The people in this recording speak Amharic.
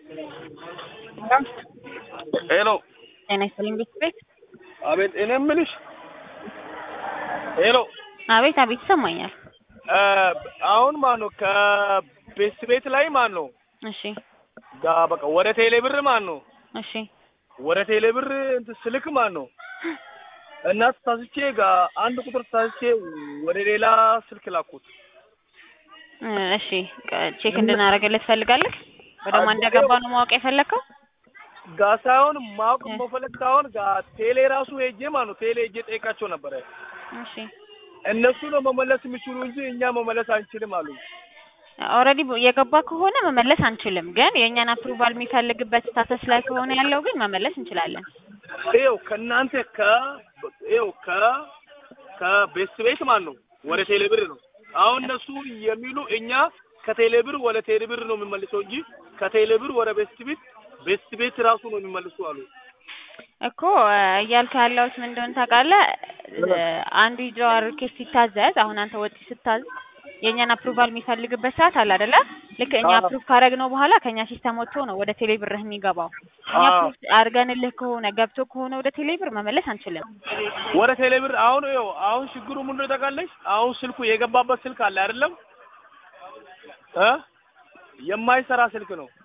ሄሎ ጤና ይስጥልኝ ቤት ቤት አቤት እኔ የምልሽ ሄሎ አቤት አቤት ይሰማኛል። እ አሁን ማን ነው ከቤት ቤት ላይ ማን ነው እሺ ጋ በቃ ወደ ቴሌ ብር ማን ነው እሺ ወደ ቴሌ ብር እንትን ስልክ ማን ነው እና ተሳስቼ ጋ አንድ ቁጥር ተሳስቼ ወደ ሌላ ስልክ ላኩት። እ እሺ ቀ- ቼክ እንድናደርግልህ ትፈልጋለህ? ወደ ማን እንደገባ ነው ማወቅ የፈለግከው? ጋ ሳይሆን ማወቅ እ። መፈለግ ሳይሆን ጋ ቴሌ ራሱ ሄጄ ማን ነው ቴሌ ሄጄ ጠይቃቸው ነበረ። እሺ እነሱ ነው መመለስ የሚችሉ እንጂ እኛ መመለስ አንችልም አሉ። ኦልሬዲ የገባ ከሆነ መመለስ አንችልም፣ ግን የእኛን አፕሩቫል የሚፈልግበት ስታተስ ላይ ከሆነ ያለው ግን መመለስ እንችላለን። ይኸው ከእናንተ ከ ይኸው ከ ከቤት ቤት ማን ነው ወደ ቴሌ ብር ነው። አሁን እነሱ የሚሉ እኛ ከቴሌ ብር ወደ ቴሌ ብር ነው የሚመልሰው እንጂ ከቴሌ ብር ወደ ቤት ቤት ቤት ቤት ራሱ ነው የሚመልሱ አሉ። እኮ እ እያልክ ያለሁት ምን እንደሆነ ታውቃለህ? እ አንዱ የጀዋር ኬስ ሲታዘዝ አሁን አንተ ወጪ ስታዝ የእኛን አፕሩቫል የሚፈልግበት ሰዓት አለ አይደለ? ልክ እኛ አዎ። አፕሩቭ ካደረግነው በኋላ ከእኛ ሲስተም ወጥቶ ነው ወደ ቴሌ ብርህ የሚገባው። እኛ አዎ። አፕሩቭ አድርገንልህ ከሆነ ገብቶ ከሆነ ወደ ቴሌ ብር መመለስ አንችልም። ወደ ቴሌ ብር አሁን ይኸው አሁን ችግሩ ምን እንደሆነ ታውቃለች? አሁን ስልኩ የገባበት ስልክ አለ አይደለም እ የማይሰራ ስልክ ነው።